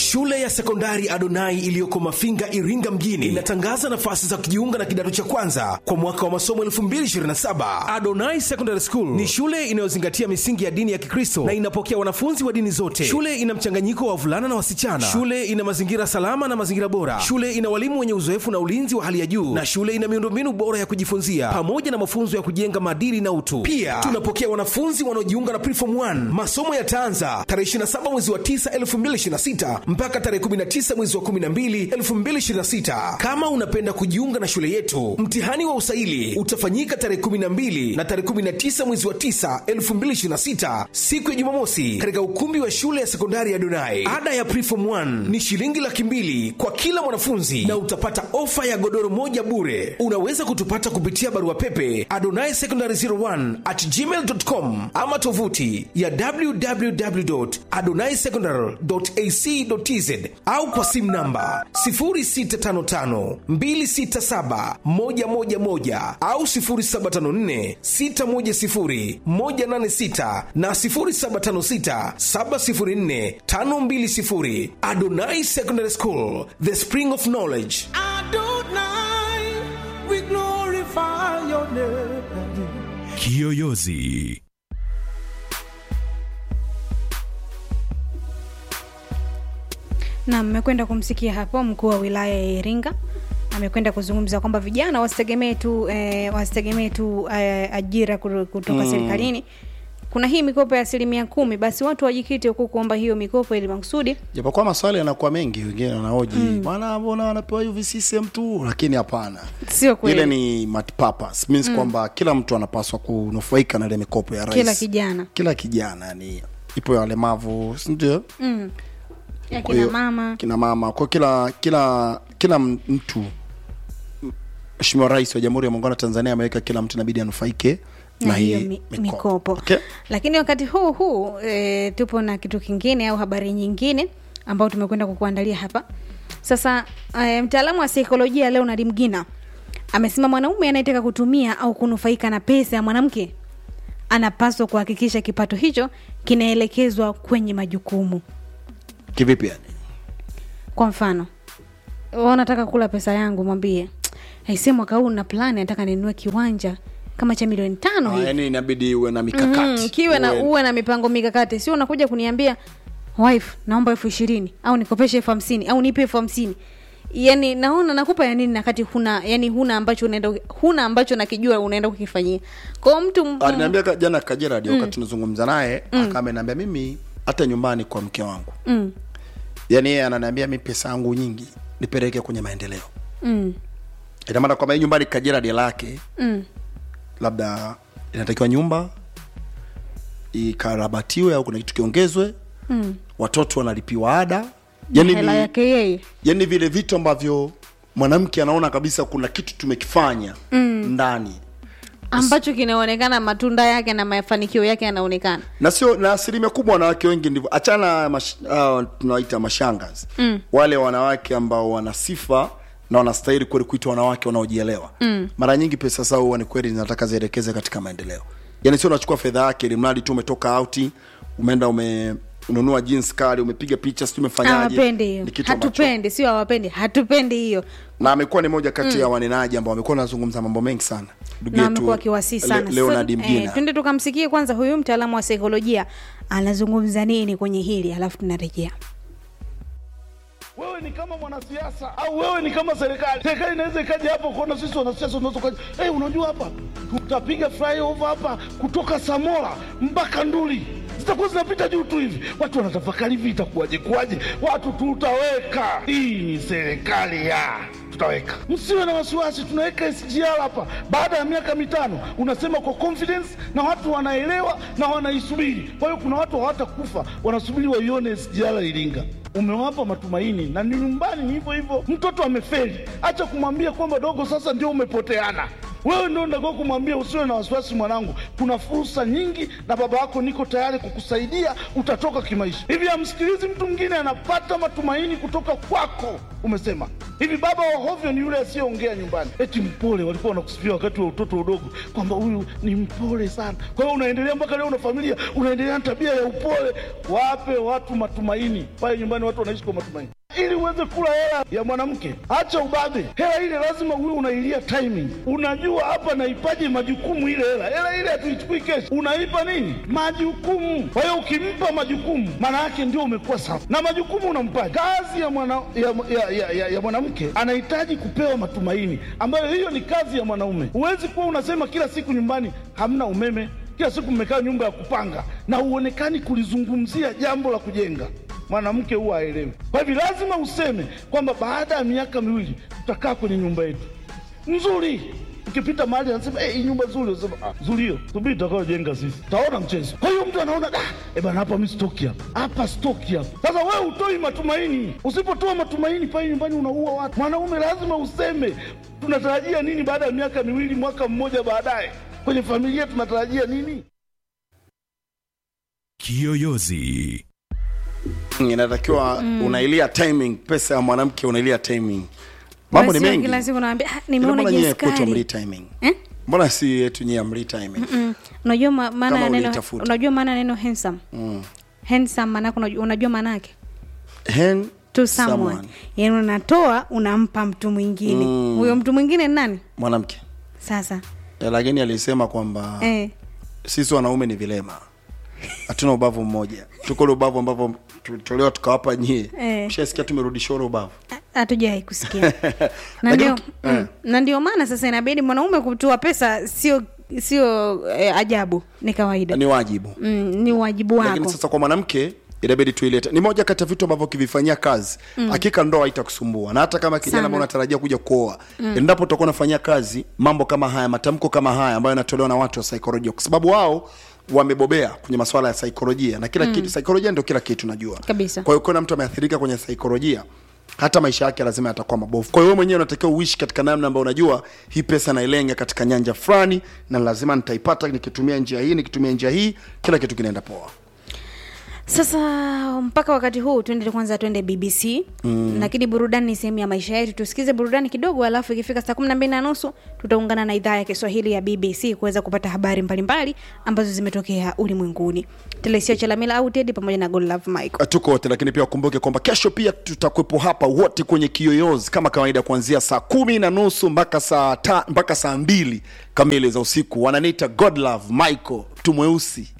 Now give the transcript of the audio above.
Shule ya sekondari Adonai iliyoko Mafinga, Iringa mjini inatangaza nafasi za kujiunga na kidato cha kwanza kwa mwaka wa masomo 2027. Adonai Secondary School ni shule inayozingatia misingi ya dini ya Kikristo na inapokea wanafunzi wa dini zote. Shule ina mchanganyiko wa wavulana na wasichana. Shule ina mazingira salama na mazingira bora. Shule ina walimu wenye uzoefu na ulinzi wa hali ya juu, na shule ina miundombinu bora ya kujifunzia pamoja na mafunzo ya kujenga maadili na utu. Pia tunapokea wanafunzi wanaojiunga na Preform 1. Masomo yataanza tarehe 27 mwezi wa 9 2026 mpaka tarehe 19 mwezi wa 12 2026. Kama unapenda kujiunga na shule yetu, mtihani wa usaili utafanyika tarehe 12 na tarehe 19 mwezi wa 9 2026, siku ya Jumamosi, katika ukumbi wa shule ya sekondari ya Donai. Ada ya Preform 1 ni shilingi laki mbili kwa kila mwanafunzi na utapata ofa ya godoro moja bure. Unaweza kutupata kupitia barua pepe adonai secondary 01 at gmail.com ama tovuti ya www.adonaisecondary.ac.tz au kwa simu namba 0655267111 au 0754610186 na 0756704520. Adonai Secondary School, the spring of knowledge. Adonai, we glorify your name. Kiyoyozi. na mmekwenda kumsikia hapo mkuu wa wilaya ya Iringa amekwenda kuzungumza kwamba vijana wasitegemee tu eh, wasitegemee tu eh, ajira kuro- kutoka mm. serikalini kuna hii mikopo ya asilimia kumi basi watu wajikite huku kuomba hiyo mikopo ili makusudi japokuwa maswali yanakuwa mengi wengine wanaoji bwana mbona wanapewa hivi CCM tu lakini hapana sio kweli ile ni multipurpose means kwamba kila mtu anapaswa kunufaika na ile mikopo ya rais kila kijana kila kijana ni ipo ya walemavu si ndio mm. ya Kwa kina hiyo, mama kina mama kwa kila kila kila mtu mheshimiwa rais wa jamhuri ya muungano wa tanzania ameweka kila mtu inabidi anufaike na na hiyo hii mi, mikopo, mikopo Okay? lakini wakati huu huu e, tupo na kitu kingine au habari nyingine ambao tumekwenda kukuandalia hapa sasa e, mtaalamu wa saikolojia leonard mgina amesema mwanaume anayetaka kutumia au kunufaika na pesa ya mwanamke anapaswa kuhakikisha kipato hicho kinaelekezwa kwenye majukumu kivipi yani kwa mfano wewe unataka kula pesa yangu mwambie aise mwaka huu na plani nataka ninunue kiwanja kama cha milioni tano Ah, hivi yani inabidi uwe na mikakati mm, kiwe na Uwe- uwe na mipango mikakati sio unakuja kuniambia wife naomba elfu ishirini au nikopeshe elfu hamsini au nipe elfu hamsini yani naona nakupa ya nini nakati huna yani huna ambacho unaenda huna ambacho nakijua unaenda kukifanyia kwao mtu m- aliniambia ka- jana kajeradi wakati tunazungumza naye mm. akameniambia mimi hata nyumbani kwa mke wangu mm, yaani yeye ananiambia mi pesa yangu nyingi nipeleke kwenye maendeleo mm, ina maana kwamba hii nyumbani kajeradi lake mm, labda inatakiwa nyumba ikarabatiwe au kuna kitu kiongezwe mm. watoto wanalipiwa ada yani, hela ni, yake yeye yani vile vitu ambavyo mwanamke anaona kabisa kuna kitu tumekifanya mm. ndani ambacho kinaonekana matunda yake na mafanikio yake yanaonekana na sio na asilimia kubwa wanawake wengi ndivyo achana mash, uh, tunawaita mashangazi mm. wale wanawake ambao wana sifa na wanastahili kweli kuitwa wanawake wanaojielewa mm. mara nyingi pesa zao huwa ni kweli zinataka zielekeze katika maendeleo yani sio unachukua fedha yake ili mradi tu umetoka auti umeenda ume ununua jeans kali umepiga picha sijui umefanyaje hawapendi hiyo Ni kitu ambacho- hatupendi sio hawapendi hatupendi hiyo na amekuwa ni moja kati ya wanenaji ambao wamekuwa wanazungumza mambo mengi sana ndugu na yetu amekuwa akiwasii Le- sana Leonard Sasa, Mgina eh, twende tukamsikie kwanza huyu mtaalamu wa saikolojia anazungumza nini kwenye hili alafu tunarejea wewe ni kama mwanasiasa au wewe ni kama serikali. Serikali inaweza ikaja hapo kuona sisi wanasiasa unaweza ukaja, hey, unajua hapa tutapiga flyover hapa kutoka Samora mpaka Nduli zitakuwa zinapita juu tu hivi, watu wanatafakari hivi itakuwaje kuwaje, watu tutaweka. Hii ni serikali ya tutaweka, msiwe na wasiwasi, tunaweka SGR hapa. Baada ya miaka mitano unasema kwa confidence na watu wanaelewa na wanaisubiri. Kwa hiyo kuna watu hawatakufa, wanasubiri waione SGR Iringa umewapa matumaini na ni nyumbani ni hivyo hivyo. Mtoto amefeli, acha kumwambia kwamba dogo, sasa ndio umepoteana. Wewe ndio unatakiwa kumwambia usiwe na wasiwasi mwanangu, kuna fursa nyingi na baba yako niko tayari kukusaidia, utatoka kimaisha. Hivi amsikilizi mtu mwingine anapata matumaini kutoka kwako, umesema hivi baba wa hovyo ni yule asiyeongea nyumbani eti mpole walikuwa wanakusifia wakati wa utoto udogo kwamba huyu ni mpole sana kwa hiyo unaendelea mpaka leo una familia unaendelea na tabia ya upole wape watu matumaini pale nyumbani watu wanaishi kwa matumaini ili uweze kula hela ya mwanamke acha ubabe hela ile lazima uwe unailia timing unajua hapa naipaje majukumu ile hela hela ile hatuichukui kesho unaipa nini majukumu kwa hiyo ukimpa majukumu maana yake ndio umekuwa sawa na majukumu unampaje kazi ya mwana ya, ya, ya, ya, ya mwanamke anahitaji kupewa matumaini ambayo hiyo ni kazi ya mwanaume huwezi kuwa unasema kila siku nyumbani hamna umeme kila siku mmekaa nyumba ya kupanga na huonekani kulizungumzia jambo la kujenga mwanamke huwa aelewi. Kwa hivyo lazima useme kwamba baada ya miaka miwili tutakaa kwenye nyumba yetu nzuri. Ukipita mahali anasema hey, hii nyumba nzuri, unasema ah, nzuri hiyo, subiri tutakayojenga sisi, taona mchezo. Kwa hiyo mtu anaona da, eh bana, hapa mimi stoki hapa, hapa stoki hapa. Sasa wewe utoi matumaini. Usipotoa matumaini pale nyumbani unaua watu. Mwanaume lazima useme tunatarajia nini baada ya miaka miwili, mwaka mmoja baadaye, kwenye familia tunatarajia nini? Kiyoyozi. inatakiwa unailia timing pesa ya mwanamke unailia timing mambo ni Sio mengi kila siku naambia ah, Ila nimeona mbona nyie jinsi kwetu kali mli timing Eh? mbona si yetu nyie mli timing Mm. unajua ma- maana Kama ya neno ulitafuta. unajua maana ya neno handsome Mm. handsome maana yake unajua, unajua maana yake Hen to someone, someone. yani unatoa unampa mtu mwingine huyo mtu mwingine ni nani mwanamke sasa Eh, lakini alisema kwamba eh. sisi wanaume ni vilema hatuna ubavu mmoja tuko ule ubavu ambavyo tulitolewa tukawapa nyie Eh. mshasikia tumerudisha ule ubavu hatujawai kusikia na Lakini ndio uki- mm, eh. na ndio maana sasa inabidi mwanaume kutoa pesa sio sio eh, ajabu ni kawaida ni wajibu mm, ni wajibu lakini wako sasa kwa mwanamke inabidi tuilete ni moja kati ya vitu ambavyo ukivifanyia kazi hakika ndoa haitakusumbua na hata kama kijana Sana. ambao unatarajia kuja kuoa endapo utakuwa unafanyia kazi mambo kama haya matamko kama haya ambayo yanatolewa na watu wa saikolojia kwa sababu wao wamebobea kwenye masuala ya saikolojia na kila kitu saikolojia ndio kila kitu najua Kabisa. kwa hiyo kuna mtu ameathirika kwenye saikolojia hata maisha yake lazima yatakuwa mabovu kwa hiyo wewe mwenyewe unatakiwa uishi katika namna ambayo unajua hii pesa nailenga katika nyanja fulani na lazima nitaipata nikitumia njia hii nikitumia njia hii kila kitu kinaenda poa sasa mpaka wakati huu tuende kwanza tuende bbc mm. lakini burudani ni sehemu ya maisha yetu tusikize burudani kidogo alafu ikifika saa kumi na mbili na nusu tutaungana na idhaa ya kiswahili ya bbc kuweza kupata habari mbalimbali ambazo zimetokea ulimwenguni telesio chalamila au tedi pamoja na godlove michael tuko wote lakini pia ukumbuke kwamba kesho pia tutakuwepo hapa wote kwenye kiyoyozi kama kawaida kuanzia saa kumi na nusu mpaka saa ta, mpaka saa mbili kamili za usiku wananiita godlove michael mtu mweusi